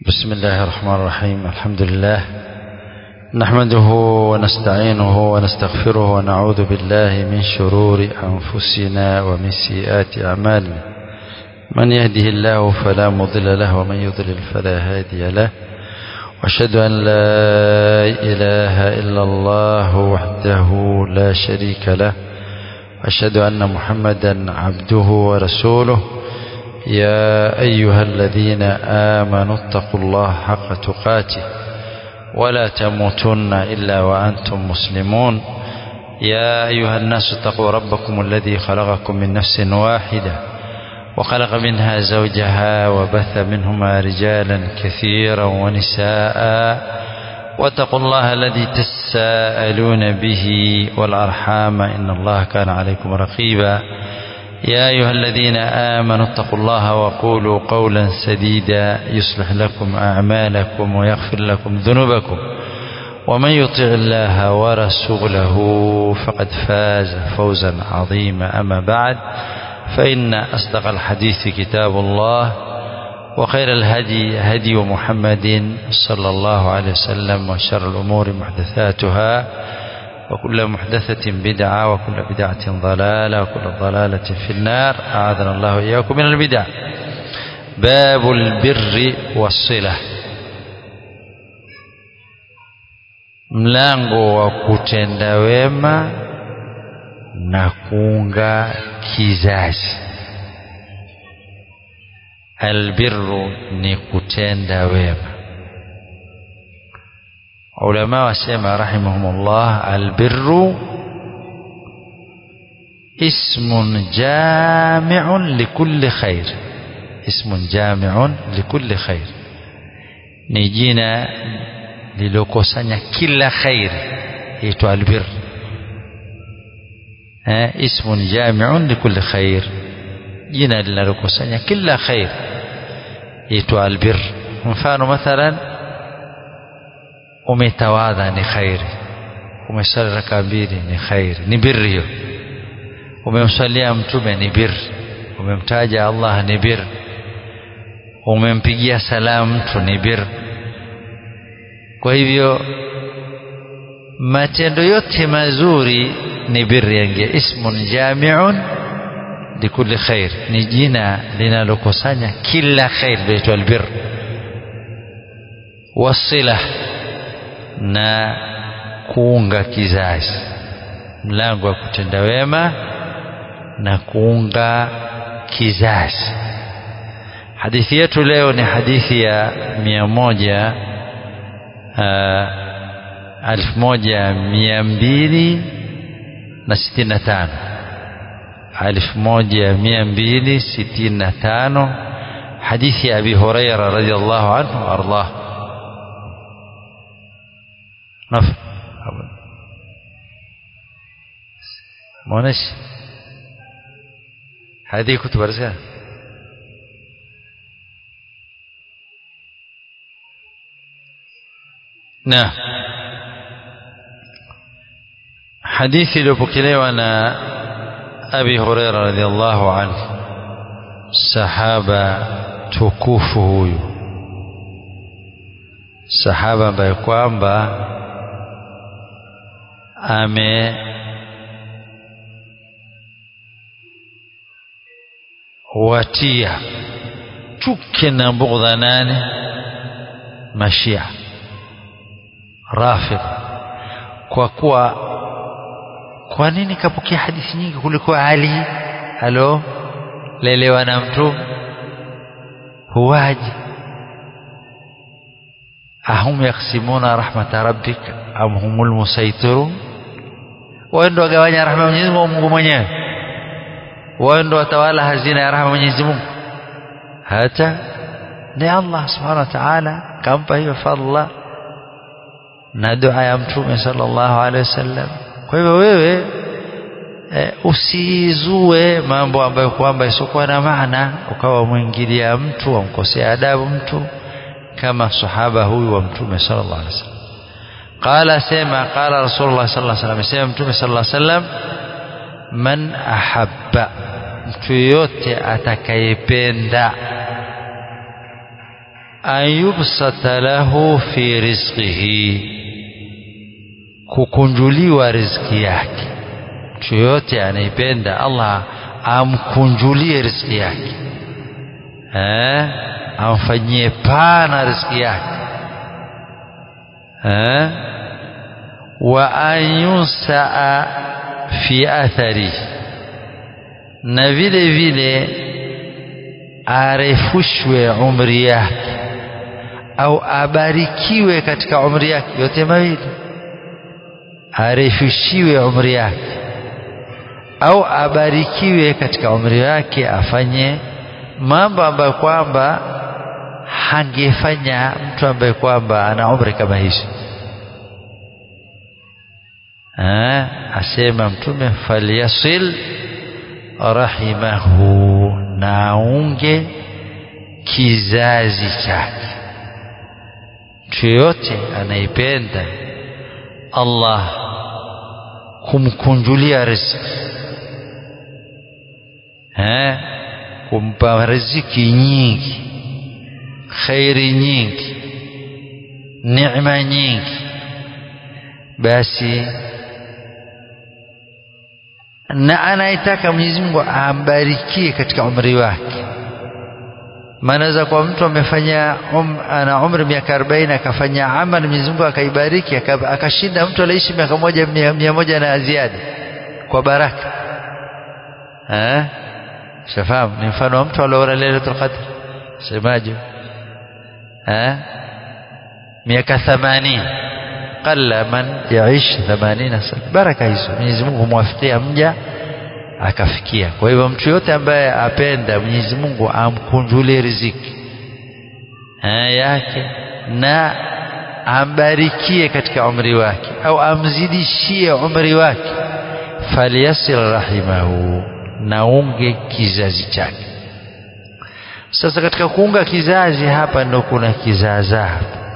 بسم الله الرحمن الرحيم الحمد لله نحمده ونستعينه ونستغفره ونعوذ بالله من شرور أنفسنا ومن سيئات أعمالنا من يهده الله فلا مضل له ومن يضلل فلا هادي له واشهد أن لا إله إلا الله وحده لا شريك له واشهد أن محمدا عبده ورسوله يا أيها الذين آمنوا اتقوا الله حق تقاته ولا تموتن إلا وأنتم مسلمون يا أيها الناس اتقوا ربكم الذي خلقكم من نفس واحدة وخلق منها زوجها وبث منهما رجالا كثيرا ونساء واتقوا الله الذي تساءلون به والأرحام إن الله كان عليكم رقيبا يا أيها الذين آمنوا اتقوا الله وقولوا قولا سديدا يصلح لكم أعمالكم ويغفر لكم ذنوبكم ومن يطع الله ورسوله فقد فاز فوزا عظيما أما بعد فإن أصدق الحديث كتاب الله وخير الهدي هدي محمد صلى الله عليه وسلم وشر الأمور محدثاتها وكل محدثة بدعة وكل بدعة ضلالة وكل ضلالة في النار أعاذنا الله إياكم من البدع باب البر والصلة mlango wa kutenda wema na kuunga kizazi albirru ni kutenda wema ulama wasema rahimahumullah albirru ismun jami'un likulli khair ismun jami'un likulli khair ni jina lilokusanya kila khair itwa albir eh ismun jami'un likulli khair jina linalokusanya kila khair itwa albir mfano mathalan umetawadha ni khairi umesali raka mbili ni khairi ni birri hiyo umemsalia mtume ni birri umemtaja Allah ni birri umempigia salamu mtu ni birri kwa hivyo matendo yote mazuri ni birri yangia ismun jami'un likulli khair ni jina linalokusanya kila khair laitwa albir wasila na kuunga kizazi mlango wa kutenda wema na kuunga kizazi hadithi yetu leo ni hadithi ya mia moja alfu moja mia mbili na sitini na tano alfu moja mia mbili sitini na tano hadithi ya abi huraira radiallahu anhu waardah نفر مونش هذه كتب رسالة نعم حديث لبكلي أنا أبي هريرة رضي الله عنه صحابة تكوفه sahaba ambaye kwamba ame watia chuki na bugdha nane mashia rafid kwa kuwa kwa nini kapokea hadithi nyingi kuliko Ali alo lelewa na mtu huwaji ahum yaksimuna rahmata rabbik am humul musaitirun wao ndio wagawanya rahma Mwenyezi Mungu mwenyewe wao ndio watawala hazina ya rahma Mwenyezi Mungu hata ni Allah subhanahu wa ta'ala kampa hiyo fadla na dua ya mtume sallallahu alaihi wasallam kwa hivyo wewe e, usizue mambo ambayo kwamba isiokuwa na maana ukawa mwingilia mtu wamkosea adabu mtu kama sahaba huyu wa mtume sallallahu alaihi wasallam qala sema qala rasulullah sallallahu alaihi wasallam sema mtume sallallahu alaihi wasallam man ahabba mtu yote atakayependa an yubsata lahu fi rizqihi kukunjuliwa riziki yake mtu yoyote anaipenda Allah amkunjulie riziki yake eh amfanyie pana riziki yake eh wa an yunsaa fi athari na vile vile arefushwe umri yake au abarikiwe katika umri yake yote mawili arefushiwe umri yake au abarikiwe katika umri wake afanye mambo ambayo kwamba hangefanya mtu ambaye kwamba ana umri kama hizi asema mtume falyasil rahimahu naunge kizazi chake mtu yoyote anaipenda Allah kumkunjulia riziki eh kumpa riziki nyingi khairi nyingi neema nyingi basi na anaitaka Mwenyezi Mungu ambarikie katika umri wake maana za kwa mtu amefanya um, ana umri miaka 40 akafanya amali Mwenyezi Mungu akaibariki akashinda mtu aliishi miaka moja mia, mia moja na ziada kwa baraka eh shafahamu ni mfano wa mtu aliona Lailatul Qadr semaje eh miaka 80 qalla man yaish 80 sana baraka hizo Mwenyezi Mungu humwafikia mja akafikia kwa hivyo mtu yote ambaye apenda Mwenyezi Mungu amkunjulie riziki eh, yake na ambarikie katika umri wake au amzidishie umri wake falyasil rahimahu naunge kizazi chake sasa katika kuunga kizazi hapa ndo kuna kizaazaa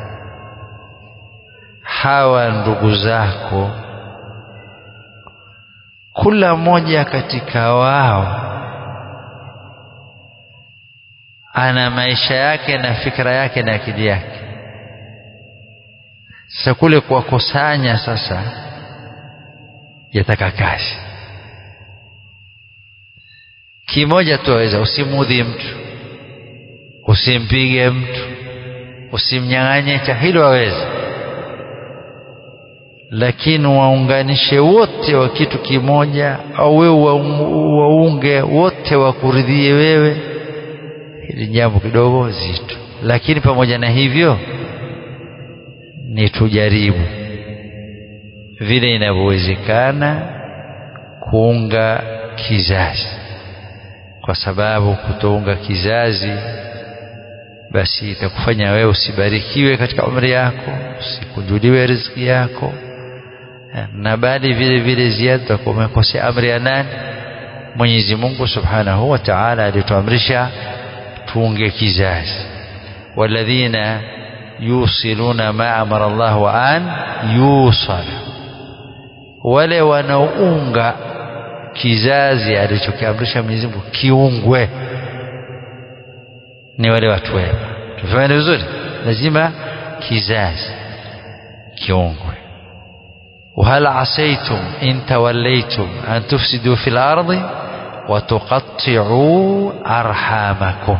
hawa ndugu zako kila mmoja katika wao ana maisha yake na fikra yake na akili yake sasa kule kuwakusanya sasa yataka kazi kimoja tu aweza usimudhi mtu usimpige mtu usimnyang'anye cha hilo waweza lakini waunganishe wote wa kitu kimoja au wewe waunge wote wakuridhie wewe hili jambo kidogo zito lakini pamoja na hivyo ni tujaribu vile inavyowezekana kuunga kizazi kwa sababu kutounga kizazi basi itakufanya wewe usibarikiwe katika umri yako usikunjuliwe riziki yako na bali vile vile ziada utakuwa umekosea amri ya nani Mwenyezi Mungu Subhanahu wa Ta'ala alituamrisha tuunge kizazi walladhina yusiluna ma amara Allah wa an yusala wale wanaounga kizazi alichokiamrisha Mwenyezi Mungu kiungwe ni wale watu wema tufahamu vizuri lazima kizazi kiungwe وهل عسيتم إن توليتم أن تفسدوا في الأرض وتقطعوا أرحامكم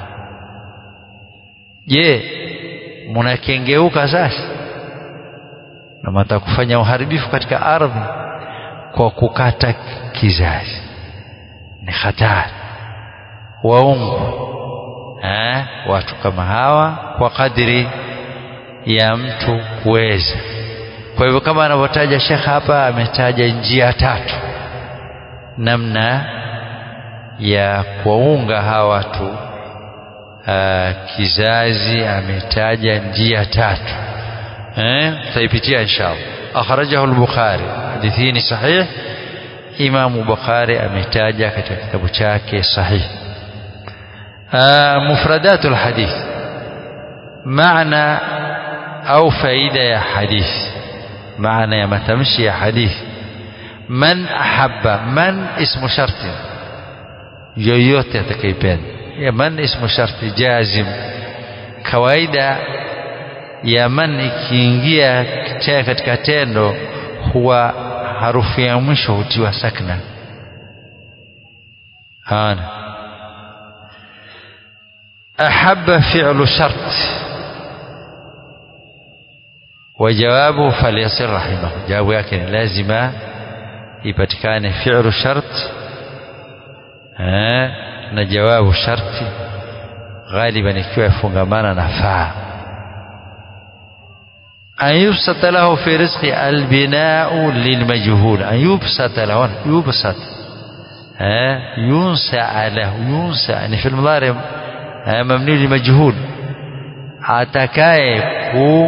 je mnakengeuka sasa na mata kufanya uharibifu katika ardhi kwa kukata kizazi ni hatari waungu eh, watu kama hawa kwa kadiri ya mtu kuweza kwa hivyo kama anavyotaja Sheikh hapa ametaja njia tatu namna ya kuwaunga hawa watu uh, kizazi ametaja njia tatu eh tutaipitia inshallah akhrajahu al-bukhari hadithi ni sahih Imam Bukhari ametaja katika kitabu chake sahih mufradatul hadith maana au faida ya hadithi maana ya matamshi ya hadithi man ahabba man ismu sharti yoyote atakayependa ya man ismu sharti jazim kawaida ya man ikiingia katika tendo huwa harufu ya mwisho hutiwa sakna hana ahabba fi'lu shart وجوابه فليصل رحمه جواب yake ni lazima ipatikane fi'lu shart na jawabu sharti غالبا ikiwa yafungamana na faa أن يبسط له في رزق البناء للمجهول أن يبسط له يبسط ها ينسى له ينسى يعني في المضارع مبني لمجهول atakaye ku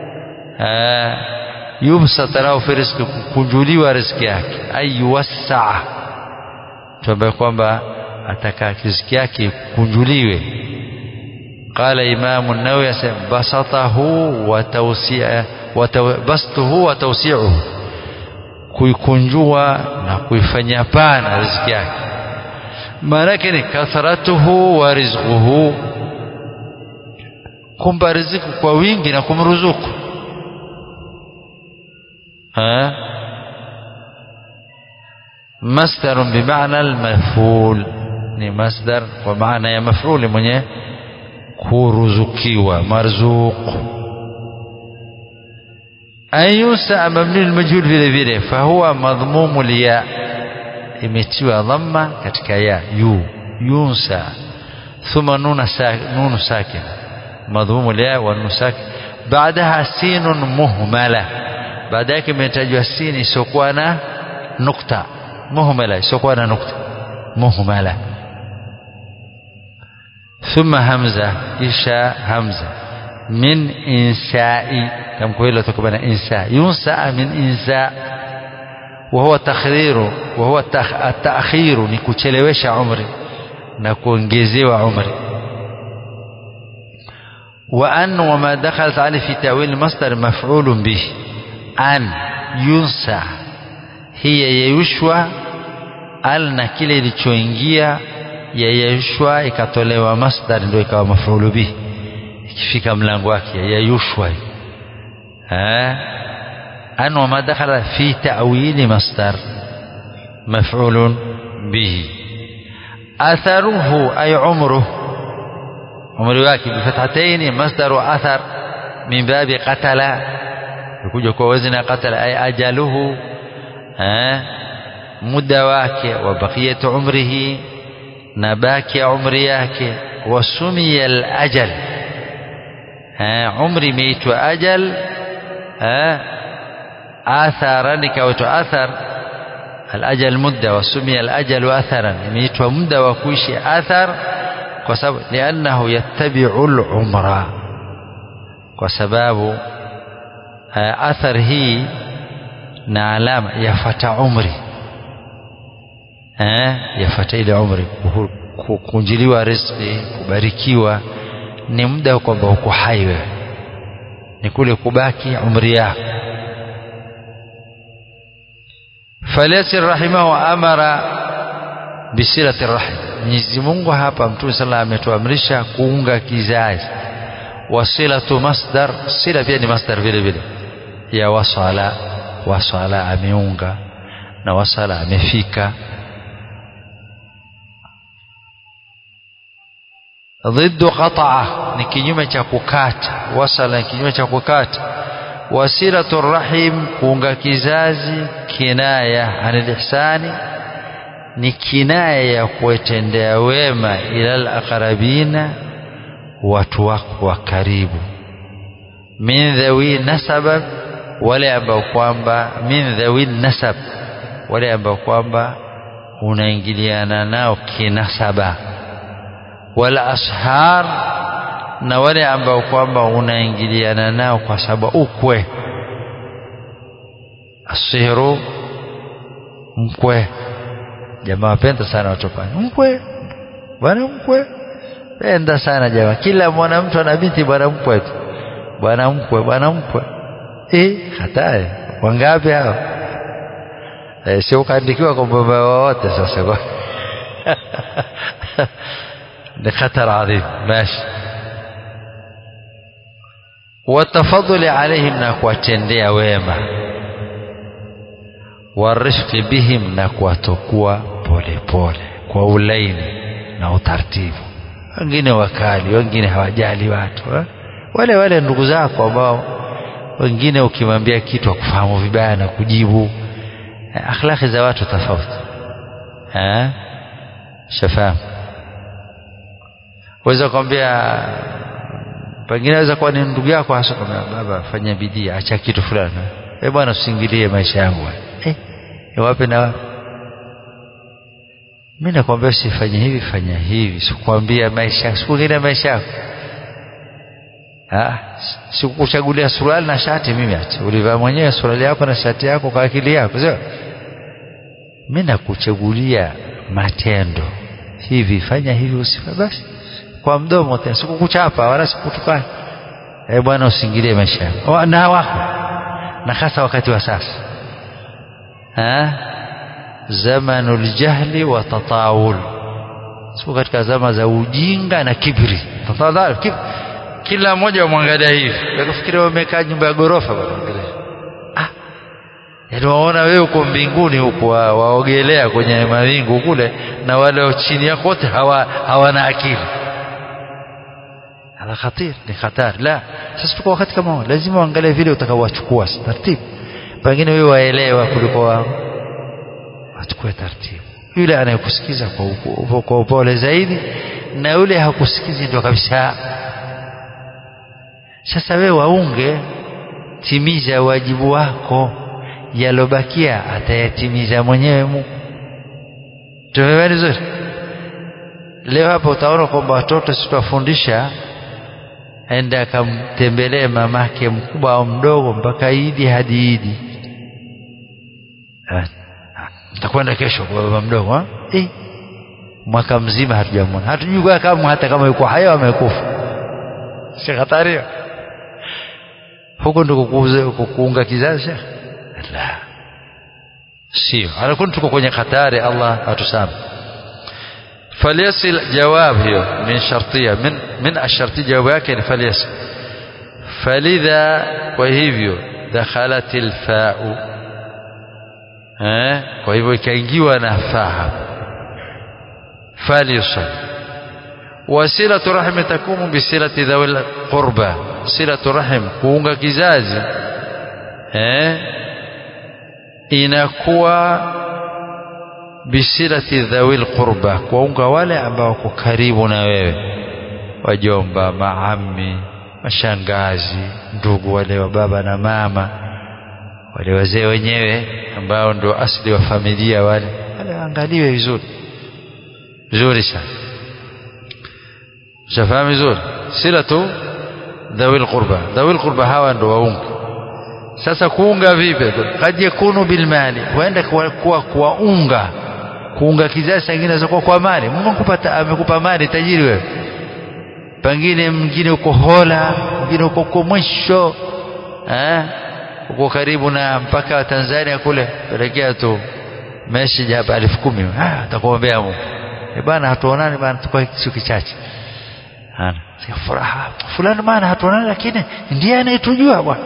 yubsata lahu fi rizqi kukunjuliwa riziki yake ay yuwassaa tuambaye kwamba ataka riziki yake kukunjuliwe قال إمام النووي بسطه وتوسيع بسطه وتوسيعه kuikunjua na kuifanya pana riziki yake maana yake ni kathratuhu wa rizquhu kumpa riziki kwa wingi na kumruzuku ha masdar bimaana almaful ni masdar kwa maana ya mafuli mwenye kuruzukiwa marzuq an yusa mabni almajhul vile vile fahuwa madhmumu liya imetiwa dhamma katika ya yu yunsa thumma nuna nunu sakin madhmumu liya wa nunu sakin baadaha sinun muhmala baada yake imetajwa sini isiokuwa na nukta muhmala isiokuwa na nukta muhmala ثم همزة إشاء همزة من إنساء كم كويلة تكبر إنساء ينسى من إنساء وهو تخرير وهو التأخير نكوتشلوش عمري نكونجزيو عمري وأن وما دخلت عليه في تأويل المصدر مفعول به أن ينسى هي يشوى ألنا kile ilichoingia yayushwa ikatolewa masdar ndio ikawa mafulu bihi ikifika mlango wake yayushwa an wama dakhala fi ta'wili masdar maf'ulun bihi atharuhu ay umruhu umri wake bifathataini masdaru athar min babi qatala kuja kwa wazni qatala ay ajaluhu muda wake wa baqiyatu umrihi na baki ya umri yake wasumia al-ajal umri imeitwa ajal atharan ikaitwa athar al-ajal mudda wasumia al-ajal atharan imeitwa muda wa kuishi athar kwa sababu liannahu yattabi'u al-umra kwa sababu athar hii na alama yafata umri eh yafata ile umri kukunjiliwa riziki kubarikiwa ni muda kwamba uko hai wewe ni kule kubaki umri yako falyasir rahimahu amara bisilati rahim Mwenyezi Mungu hapa Mtume sallallahu ametuamrisha kuunga kizazi wasilatu masdar sila pia ni masdar vile vile ya wasala wasala ameunga na wasala amefika ضد قطعة ni kinyume cha kukata wasala ni kinyume cha kukata wasilatu rahim kuunga kizazi kinaya anil ihsani ni kinaya ya kuwatendea wema ilal aqrabina watu wako wa karibu min dhawi nasaba wale ambao kwamba min dhawi nasab wale ambao kwamba unaingiliana nao kinasaba wala ashar na wale ambao kwamba unaingiliana nao kwa sababu ukwe asiru mkwe jamaa wapenda sana watu pale mkwe bwana mkwe penda sana jamaa kila mwanamtu ana binti bwana mkwe tu bwana mkwe bwana mkwe eh hatari wangapi hao eh, sio ukaandikiwa kwa baba wote sasa kwa ni khatar adhim mashi watafadhuli alaihim na kuwatendea wema warifqi bihim na kuwatokua polepole kwa ulaini na utaratibu wengine wakali wengine hawajali watu ha? wale wale ndugu zako ambao wengine ukimwambia kitu akufahamu vibaya na kujibu akhlaki za watu tofauti shafahamu waweza kuambia pengine aweza kuwa ni ndugu yako hasa kwambia baba fanya bidii acha kitu fulani eh bwana usiingilie maisha yangu eh wapi na wapi mimi nakwambia usifanye hivi fanya hivi sikwambia maisha sikuingilia maisha yako ah sikukuchagulia suruali na shati mimi ati ulivaa mwenyewe suruali yako na shati yako kwa akili yako sio mimi nakuchagulia matendo hivi fanya hivi usifanye basi kwa mdomo tena sikukuchapa wala sikutukana eh bwana usingilie maisha yako na wako na hasa wakati wa sasa ha zamanul jahli wa tatawul sio katika zama za ujinga na kibri tatawul kibri kila mmoja wamwangalia hivi yakufikiria wamekaa nyumba ya gorofa wanaangalia ah yaani waona wewe uko mbinguni huko waogelea kwenye mawingu kule na wale chini yako wote hawa hawana akili هذا خطير ni hatari la sasa tuko wakati kama lazima uangalie vile utakaowachukua taratibu pengine wewe waelewa kuliko wao wachukue taratibu yule anayekusikiza kwa kwa upole zaidi na yule hakusikizi ndio kabisa sasa wewe waunge timiza wajibu wako yalobakia atayatimiza mwenyewe Mungu tumeelewa vizuri leo hapa utaona kwamba watoto sitawafundisha aende akamtembelee mamake mkubwa au mdogo mpaka idi hadi idi nitakwenda kesho kwa baba mdogo ha? Eh, mwaka mzima hatujamwona hatujui kama hata kama yuko hai au amekufa si hatari huko ndiko kuunga kizazi la sio alakuni tuko kwenye hatari Allah atusame فليصل جواب هي من شرطية من من الشرطية جواب yake فليصل فلذا وهivyo دخلت الفاء eh kwa hivyo ikaingiwa na faa فليصل وصلة رحم تكون بصلة ذوي القربى صلة رحم kuunga kizazi eh inakuwa bisilati dhawil qurba kuwaunga wale ambao wako karibu na wewe wajomba maami mashangazi ndugu wale wa baba na mama wale wazee wenyewe ambao ndio asili wa familia wale wale waangaliwe vizuri vizuri sana shafahamu vizuri silatu dhawil qurba dhawil qurba hawa ndio waunga sasa kuunga vipi kad yakunu bilmali huenda kuwa kuwaunga kuunga kizazi kingine zakuwa kwa mali Mungu amekupa amekupa mali tajiri wewe pengine mwingine uko hola mwingine uko uko mwisho eh uko karibu na mpaka wa Tanzania kule pelekea tu message hapa elfu kumi ah atakuombea Mungu eh bana hatuonani bana tuko kisu kichache ana furaha fulani maana hatuonani lakini ndiye anayetujua bwana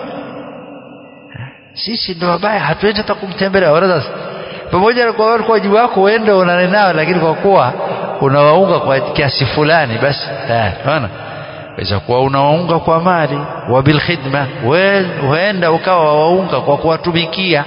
sisi ndio wabaya hatuendi hata kumtembelea wala pamoja na kwa wajibu wako uende unane nao lakini kwa kuwa unawaunga kwa kiasi fulani basi unaona waweza kuwa unawaunga kwa mali wa bil khidma huenda ukawa waunga kwa kuwatumikia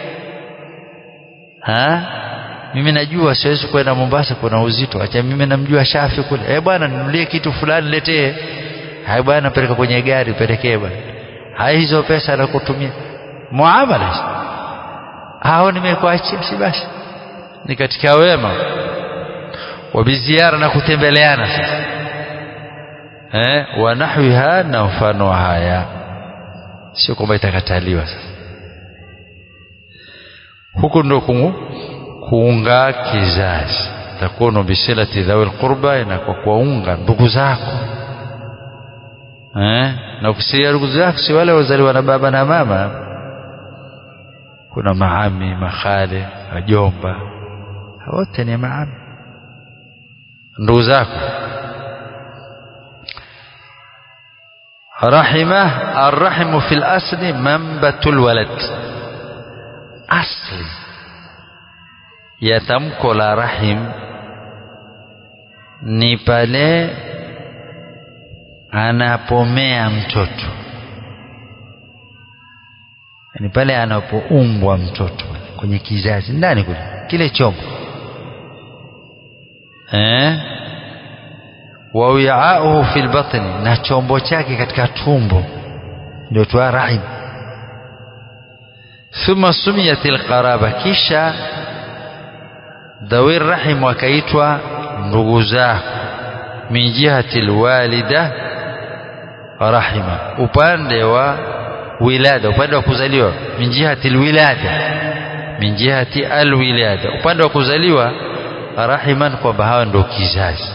ha mimi najua siwezi kwenda Mombasa kuna uzito acha mimi namjua Shafi kule eh bwana ninulie kitu fulani letee hai bwana peleka kwenye gari pelekee bwana hai hizo pesa nakutumia muamala hao nimekuachia si basi ni katika wema wabiziara na kutembeleana sasa eh wa nahwiha na mfano haya sio kwamba itakataliwa sasa huko ndo kuunga kizazi takunu bisilati dhawil qurba na kwa kuwaunga ndugu zako eh na ukisia ndugu zako si wale wazaliwa na baba na mama kuna maami makhale wajomba wote ni maami ndugu zako rahima arrahimu fil asli mambatul walad asli ya tamko la rahim ni pale anapomea mtoto ni pale anapoumbwa mtoto kwenye kizazi ndani kule kile chombo eh wa wi'auhu fil batni na chombo chake katika tumbo ndio twa rahim thumma sumiyatil qaraba kisha dhawir rahim wakaitwa ndugu zako min jihati alwalida rahima upande wa wilada upande wa kuzaliwa min jihati alwilada min jihati alwilada upande wa kuzaliwa rahiman kwamba hawa ndio kizazi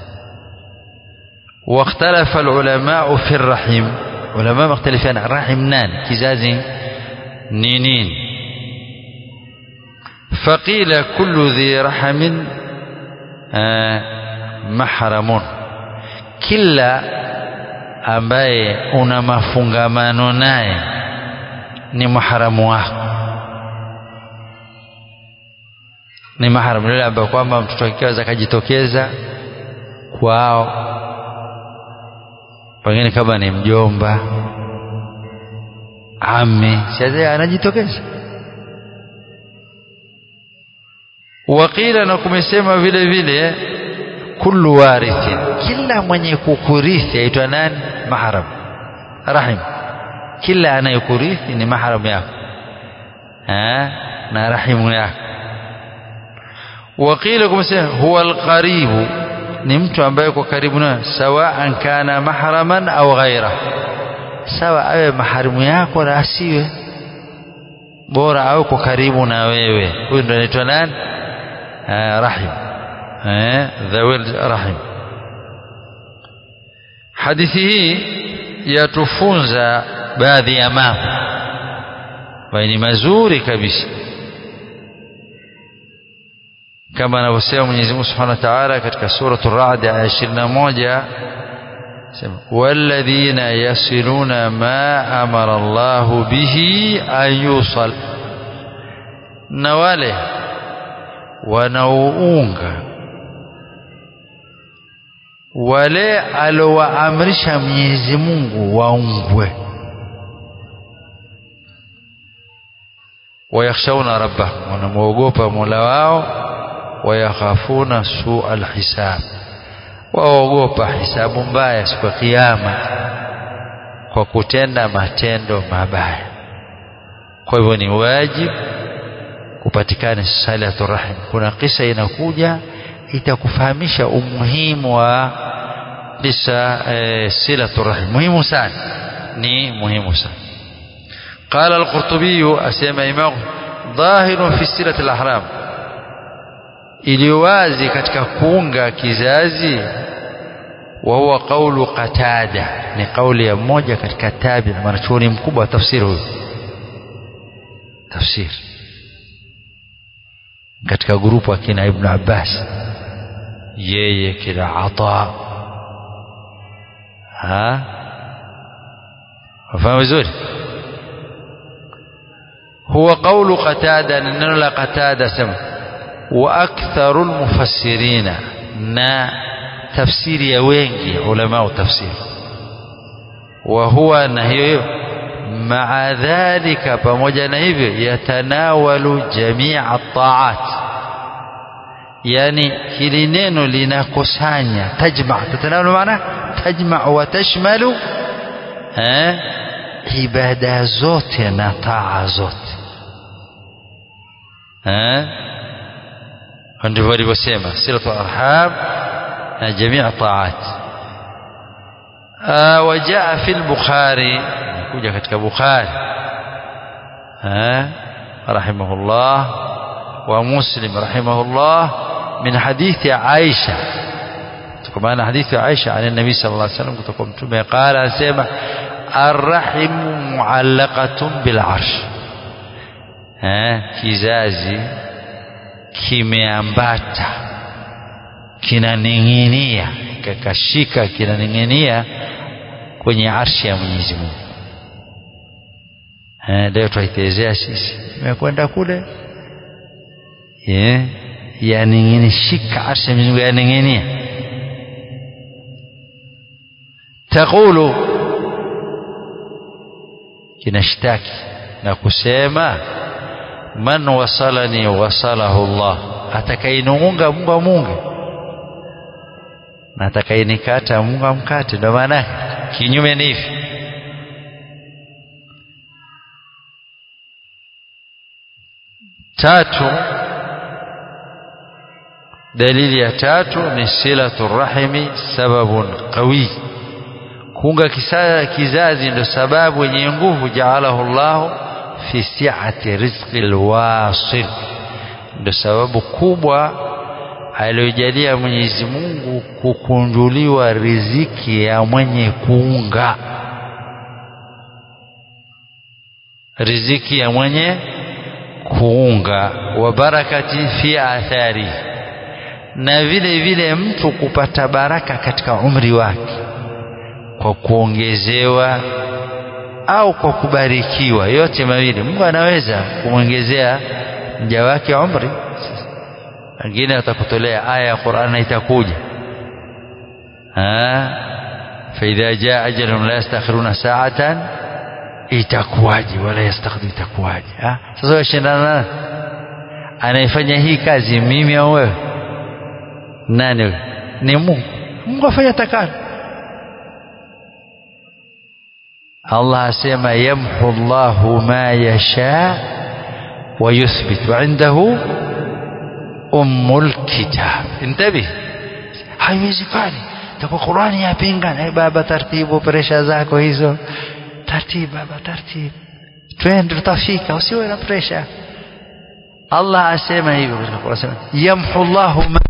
واختلف العلماء في الرحم علماء مختلفين الرحم نان كزازي نينين فقيل كل ذي رحم آه محرم kila ambaye una mafungamano naye ni maharamu wako ni maharamu yule ambaye kwamba mtoto akiweza akajitokeza kwao pengine kama ni mjomba ami sasa anajitokeza wakila na kumesema vile vile kullu warithin kila mwenye kukurithi aitwa nani mahram rahim kila anayekurithi ni mahram yako ha na rahimu yako wakila kumesema huwa alqaribu ni mtu ambaye yuko karibu naye sawaan kana mahraman au ghaira sawa awe maharimu yako na asiwe bora au kwa karibu na wewe huyu ndo anaitwa nani rahim dhawil rahim hadithi hii yatufunza baadhi ya mambo ambayo ni mazuri kabisa kama anavyosema Mwenyezi Mungu Subhanahu wa Ta'ala katika suratul Ra'd aya 21 sema walladhina yasiluna ma amara Allahu bihi an yusal na wale wanaounga wale alowaamrisha Mwenyezi Mungu waungwe wayakhshawna rabbahum wanamwogopa Mola wao wayakhafuna suu alhisab waogopa hisabu mbaya siku ya kiyama kwa kutenda matendo mabaya kwa hivyo ni wajibu kupatikana salatu rahim kuna kisa inakuja itakufahamisha umuhimu wa kisa e, silatu rahim muhimu sana ni muhimu sana قال القرطبي أسمى إمام ظاهر في سيرة الأحرام iliyowazi katika kuunga kizazi wa huwa qaulu qatada ni kauli ya mmoja katika tabi mwanachuoni mkubwa wa tafsiri huyo tafsiri katika grupu akina ibn abbas yeye kila ata ha wafahamu vizuri huwa qaulu qatada neno la qatada sema واكثر المفسرين نا تفسير يا wengi علماء تفسير وهو نهي مع ذلك pamoja na hivyo yatanawalu jamia at-ta'at yani hili neno linakusanya tajma tatanawalu maana tajma wa tashmalu eh ibada zote na taa zote eh ndivyo alivyosema silatu arham na jamii taat wajaa fi al-bukhari kuja katika bukhari rahimahullah wa muslim rahimahullah min hadithi aisha tukamana hadithi aisha an nabii sallallahu alaihi wasallam kutoka mtume qala asema arrahim muallaqatun bil arsh kizazi kimeambata kinaning'inia kakashika kinaning'inia kwenye arshi ya Mwenyezi Mungu eh leo twaitezea sisi imekwenda kule eh yaningine shika arshi ya Mwenyezi Mungu yaning'inia taqulu kinashtaki na kusema man wasalani wasalahu Allah atakayeniunga Mungu amunge na atakayenikata Mungu amkate ndio maana kinyume ni hivi tatu dalili ya tatu ni silatu rahimi sababun qawi kuunga kizazi ndio sababu yenye nguvu jaalahu Allah fi si'ati rizqi alwasil ndio sababu kubwa aliyojalia Mwenyezi Mungu kukunjuliwa riziki ya mwenye kuunga riziki ya mwenye kuunga wa barakati fi athari na vile vile mtu kupata baraka katika umri wake kwa kuongezewa au kwa kubarikiwa yote mawili Mungu anaweza kumwongezea mja wake umri wengine atakutolea aya ya Qur'an itakuja ah fa idha jaa ajalun la yastakhiruna sa'atan itakuwaje wala yastakhiru itakuwaje ah sasa washindana anayefanya hii kazi mimi au wewe nani wewe ni Mungu Mungu afanya takalo Allah asema yamhu Allahu ma yasha wa yuthbit wa indahu ummul kitab intabi haiwezekani takuwa Qur'ani yapinga na baba taratibu presha zako hizo taratibu baba taratibu twende tutafika usiwe na presha Allah asema hivyo katika Qur'an yamhu Allahu ma